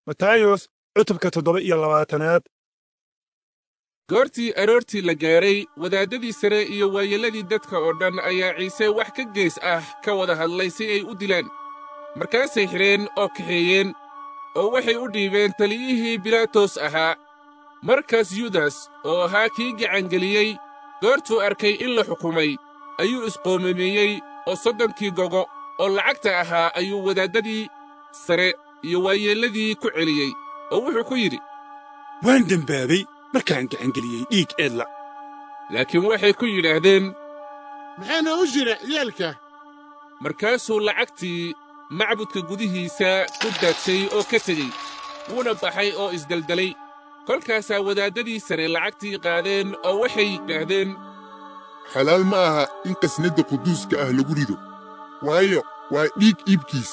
matayos cutubka toddoba iyo labaatanaad goortii aroortii la gaaray wadaaddadii sare iyo waayeelladii dadka oo dhan ayaa ciise wax ka gees ah ka wada hadlay si ay u dilaan markaasay xidheen oo kaxeeyeen oo waxay u dhiibeen taliyihii bilaatos ahaa markaas yudas oo ahaa kii gacangeliyey goortuu arkay in la xukumay ayuu isqoomameeyey oo soddonkii gogo oo lacagta ahaa ayuu wadaaddadii sare iyo waayeelladii ku celiyey oo wuxuu ku yidhi waan dembaabay markaan gacangeliyey dhiig eedla laakiin waxay ku yidhaahdeen maxaana u jira ciyaalka markaasuu lacagtii macbudka gudihiisa ku daadshay oo ka tegey wuuna baxay oo isdeldelay kolkaasaa wadaaddadii sare lacagtii qaadeen oo waxay yidhaahdeen xalaal ma aha in qasnadda quduuska ah lagu rido waayo waa dhiig iibkiis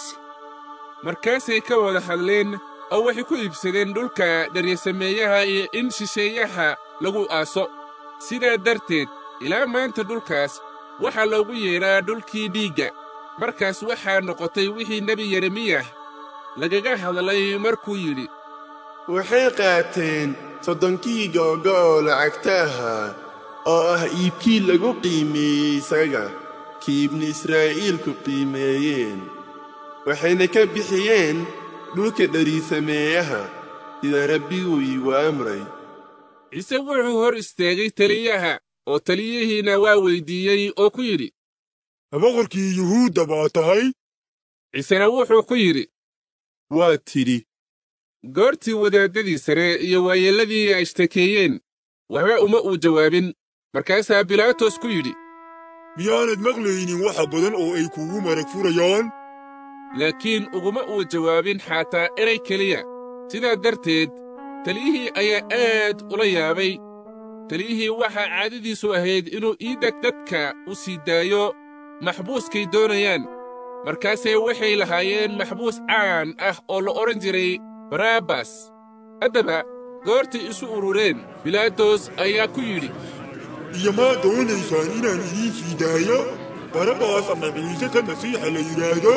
markaasay ka wada hadleen oo waxay ku iibsadeen dhulka dharyasameeyaha iyo in shisheeyaha lagu aaso sidaa darteed ilaa maanta dhulkaas waxaa loogu yeedhaa dhulkii dhiigga markaas waxaa noqotay wixii nebi yeremiyah lagaga hadlay markuu yidhi waxay qaateen soddonkii googo oo lacagta ahaa oo ah iibkii lagu qiimeeyey isaga kii ibnu israa'iilku qiimeeyeen waxayna ka bixiyeen dhulka dhariisameeyaha sida rabbiguu iigu amray ciise wuxuu hor istaagay taliyaha oo taliyihiina waa weyddiiyey oo ku yidhi boqorkii yuhuudda baa tahay ciisena wuxuu ku yidhi waa tidhi goortii wadaaddadii sare iyo waayeelladii ay ishtakeeyeen waxba uma uu jawaabin markaasaa bilaatos ku yidhi miyaanad maqlaynin waxa badan oo ay kuugu marag furayaan laakiin uguma uu jawaabin xataa eray keliya sidaa darteed taliyihii ayaa aad ula yaabay taliyihii waxaa caadadiisu ahayd inuu iidhag dadka u sii daayo maxbuuskay doonayaan markaasee waxay lahaayeen maxbuus caan ah oo la odhan jiray barabbas haddaba goortay isu urureen bilaatos ayaa ku yidhi iyo maa doonaysaan inaan idiin sii daayo barabbaas ama ciise ka masiixa la yidhaahdo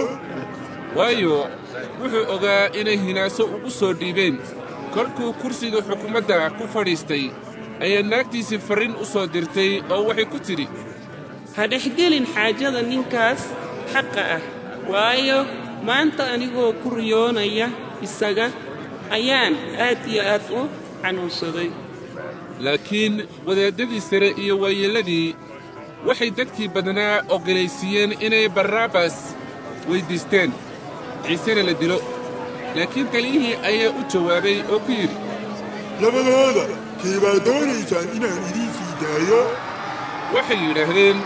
waayo wuxuu ogaa inay hinaaso ugu soo dhiibeen kolkuu kursiga xukumadda ku fadhiistay ayaa naagtiisii farrin u soo dirtay oo waxay ku tidhi ha dhexgelin xaajada ninkaas xaqa ah waayo maanta anigoo ku riyoonaya isaga ayaan aad iyo aad u xanuunsaday laakiin wadaaddadii sare iyo waayeelladii waxay dadkii badnaa ogolaysiiyeen inay barrabbas weyddiisteen ciisena la dilo laakiin taliyihii ayaa u jawaabay oo ku yidhi labadooda kee baa doonaysaan inaan idiin sii daayo waxay yidhaahdeen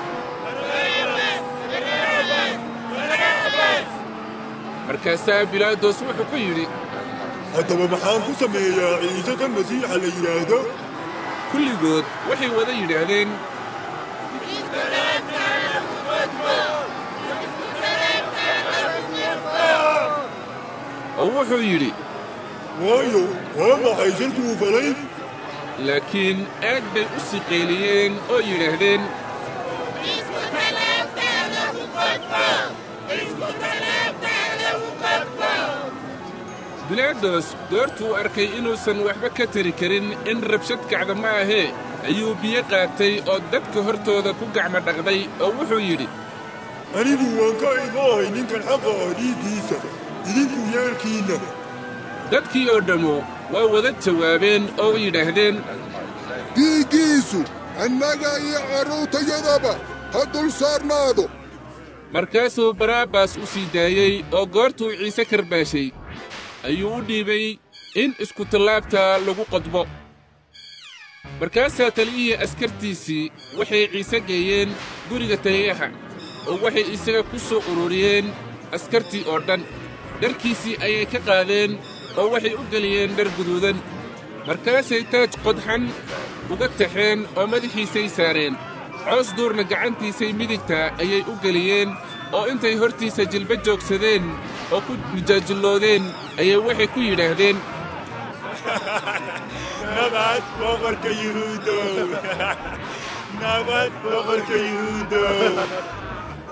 markaasaa bilaados wuxuu ku yidhi haddaba maxaan ku sameeyaa ciise ka masiixa la yidhaahdo kulligood waxay wada yidhaahdeen oo wuxuu yidhi waayo waa maxay sharkuu falay laakiin aad bay u siqeeliyeen oo yidhaahdeen bilaados goortuu arkay inuusan waxba ka tari karin in rabshad kacda ma ahee ayuu biyo qaatay oo dadka hortooda ku gacmo dhaqday oo wuxuu yidhi anigu waan ka imaahay ninkan xaqa ah dhiiggiisa idinku yeelkiinna dadkii oo dhammu waa wada jawaabeen oo yidhaahdeen dhiiggiisu annaga iyo carruurtayadaba ha dul saarnaado markaasuu barabbas u sii daayey oo goortuu ciise karbaashay ayuu u dhiibay in iskutallaabta lagu qodbo markaasaa taliyihii askartiisii waxay ciise geeyeen guriga taliyaha oo waxay isaga ku soo ururiyeen askartii oo dhan dharkiisii ayay ka qaadeen oo waxay u geliyeen dhar guduudan markaasay taaj qodxan uga taxeen oo madaxiisay saareen coos duurna gacantiisay midigta ayay u geliyeen oo intay hortiisa jilba joogsadeen oo ku mijaajilloodeen ayay waxay ku yidhaahdeen nabad boqorka yuhuudow nabad boqorka yuhuudow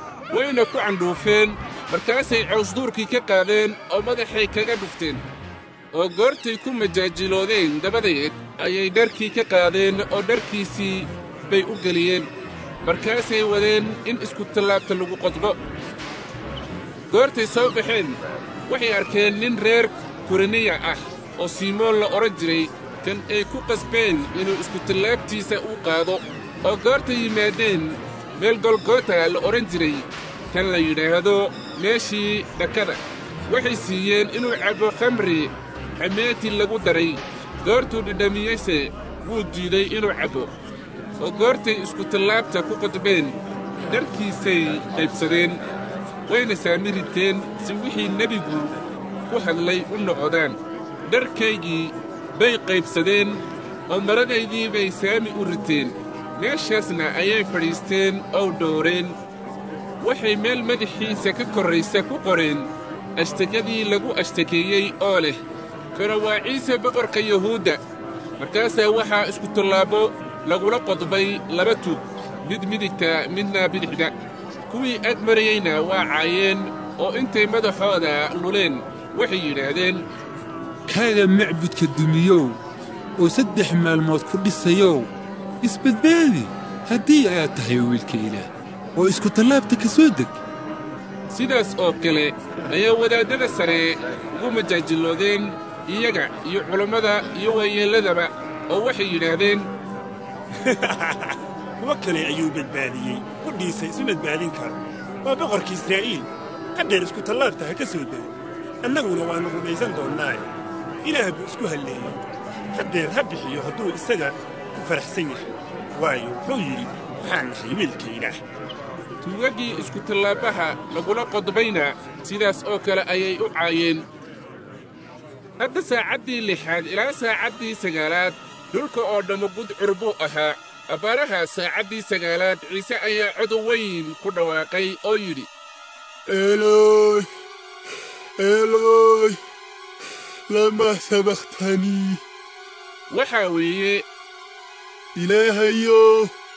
wayna ku candhuufeen markaasay coosduurkii ka qaadeen oo madaxay kaga dhufteen oo goortay ku majaajiloodeen dabadeed ayay dharkii ka qaadeen oo dharkiisii bay u geliyeen markaasay wadeen in iskutallaabta lagu qodbo goortay soo baxeen waxay arkeen nin reer kureniya ah oo simoon la odhan jiray kan ay ku qasbeen inuu iskutallaabtiisa u qaado oo goortay yimaadeen meel golgota la odhan jiray kan la yidhaahdo meeshii dhakada waxay siiyeen inuu cabbo khamri xameeti lagu daray goortuu dhidhamiyeyse wuu diiday inuu cabbo oo goortay iskutallaabta ku qodbeen dharkiisay qaybsadeen wayna saami riteen si wixii nebigu ku hadlay u noqodaan dharkaygii bay qaybsadeen oo maradaydii bay saami u riteen meeshaasna ayay fadhiisteen oo dhowreen waxay meel madaxiisa ka korraysa ku qoreen ashtakadii lagu ashtakeeyey oo leh kana waa ciise boqorka yuhuudda markaasaa waxaa iskutallaabo lagula qodbay laba tug mid midigta midna bidixda kuwii ag marayeyna waa caayeen oo intay madaxooda luleen waxay yidhaahdeen kaaga macbudka dumiyow oo saddex maalmood ku dhisayow isbadbaadi haddii aad tahay wiilka ilaah oo iskutallaabta ka soo deg sidaas oo kale ayaa wadaaddada sare ugu majaajiloodeen iyaga iyo culammada iyo waayeelladaba oo waxay yidhaahdeen kuwo kale ayuu badbaadiyey qudhiisa isu badbaadin kara waa boqorka israa'iil qadheer iskutallaabta ha ka soo dego annaguna waannu rumaysan doonnaaye ilaah buu isku halleeyey qadheer ha bixiyo hadduu isaga ku faraxsan yahay waayo wuxuu yidhi waxaan nahay wiilka ilaah tuugaggii iskutallaabaha lagula qodbayna sidaas oo kale ayay u caayeen hadda saacaddii lixaad ilaa saacaddii sagaalaad dhulka oo dhammu gudcur buu ahaa abbaaraha saacaddii sagaalaad ciise ayaa cod weyn ku dhawaaqay oo yidhi eelooy eelooy lama sabakhtanii waxaa weeye ilaahayo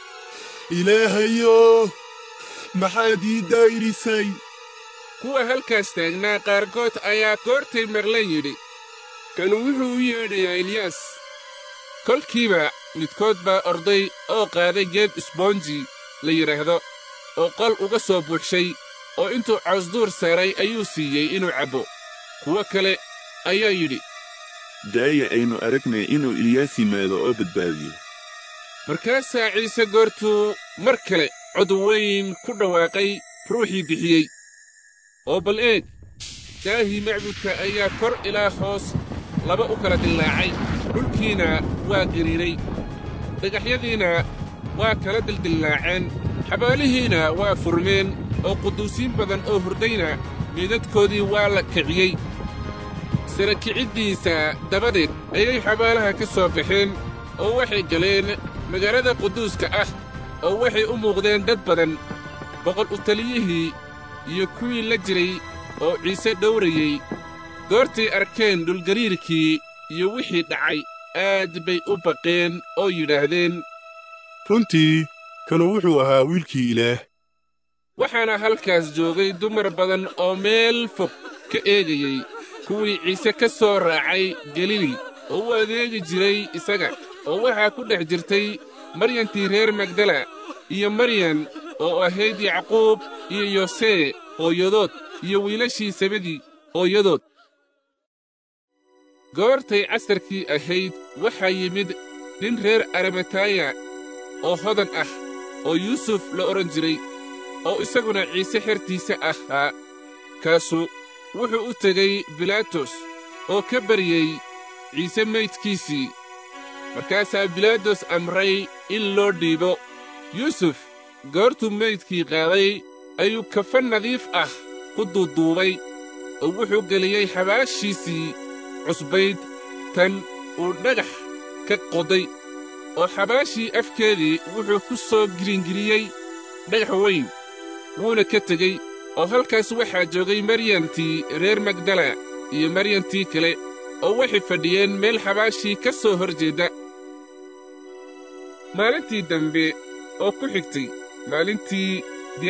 ilaahayo maxaad ii dayrisay kuwa halkaas taagnaa qaarkood ayaa goortay maqlan yidhi kanu wuxuu u yeedhayaa eliyas kolkiiba midkood baa orday oo qaaday geed isboonji la yidhaahdo oo qol uga soo buuxshay oo intuu cawsduur saaray ayuu siiyey inuu cabbo kuwo kale ayaa yidhi daaya aynu aragnay inuu ilyaas yimaado oo badbaadiyo markaasaa ciise goortuu mar kale cod weyn ku dhawaaqay ruuxii bixiyey oo bal eeg daahii macbudka ayaa kor ilaa hoos laba u kala dillaacay dhulkiina waa gariiray dhagaxyadiina waa kala dildillaaceen xabaalihiina waa furmeen oo quduusiin badan oo hurdayna meedadkoodii waa la kiciyey sara kiciddiisa dabadeed ayay xabaalaha ka soo baxeen oo waxay galeen magaalada quduuska ah oo waxay u muuqdeen dad badan boqol u taliyihii iyo kuwii la jiray oo ciise dhowrayey goortay arkeen dhulgariirkii iyo wixii dhacay aad bay u baqeen oo yidhaahdeen runtii kanu wuxuu ahaa wiilkii ilaah waxaana halkaas joogay dumar badan oo meel fog ka eegayey kuwii ciise ka soo raacay galili oo u adeegi jiray isaga oo waxaa ku dhex jirtay maryantii reer magdala iyo maryan oo ahayd yacquub iyo yosee hooyadood iyo wiilashii sabadii hooyadood goortay casarkii ahayd waxaa yimid nin reer arimataya oo hodan ah oo yuusuf la odhan jiray oo isaguna ciise xertiisa ahaa kaasu wuxuu u tegey bilaatos oo ka baryey ciise maydkiisii markaasaa bilaatos amray in loo dhiibo yuusuf goortuu maydkii qaaday ayuu kafan nadiif ah ku duuduubay oo wuxuu geliyey xabaashiisii cusbayd tan uu dhagax ka qoday oo xabaashii afkeedii wuxuu ku soo giringiriyey dhagax weyn wuuna ka tegey oo halkaas waxaa joogay maryantii reer magdala iyo maryantii kale oo waxay fadhiyeen meel xabaashii ka soo hor jeedda maalintii dambe oo ku xigtay maalintii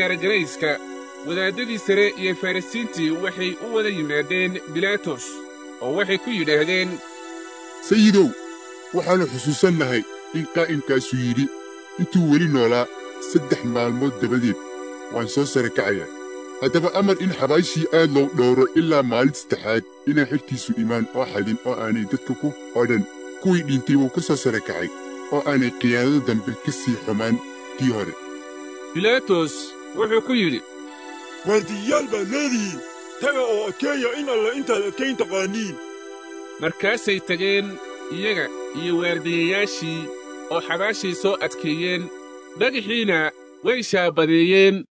diyaargarayska wadaaddadii sare iyo farrisiintii waxay u wada yimaadeen bilaatos oo waxay ku yidhaahdeen sayidow waxaannu xusuusannahay in qaa'imkaasu yidhi intuu weli noolaa saddex maalmood dabadeed waan soo sare kacayaa haddaba amar in xabaashii aad loo dhowro ilaa maalin saddexaad inaan xertiisu imaan oo xadin oo aanay dadka ku odhan kuwii dhintay wuu ka soo sare kacay oo aanay qiyaadada dambe ka sii xumaan kii hore bilaatos wuxuu ku yidhi waardiyayaal baad leedihiin taga oo adkeeya in alle intaad adkayn taqaaniin markaasay tageen iyaga iyo waardiyayaashii oo xabaashii soo adkeeyeen dhagaxiina way shaabadeeyeen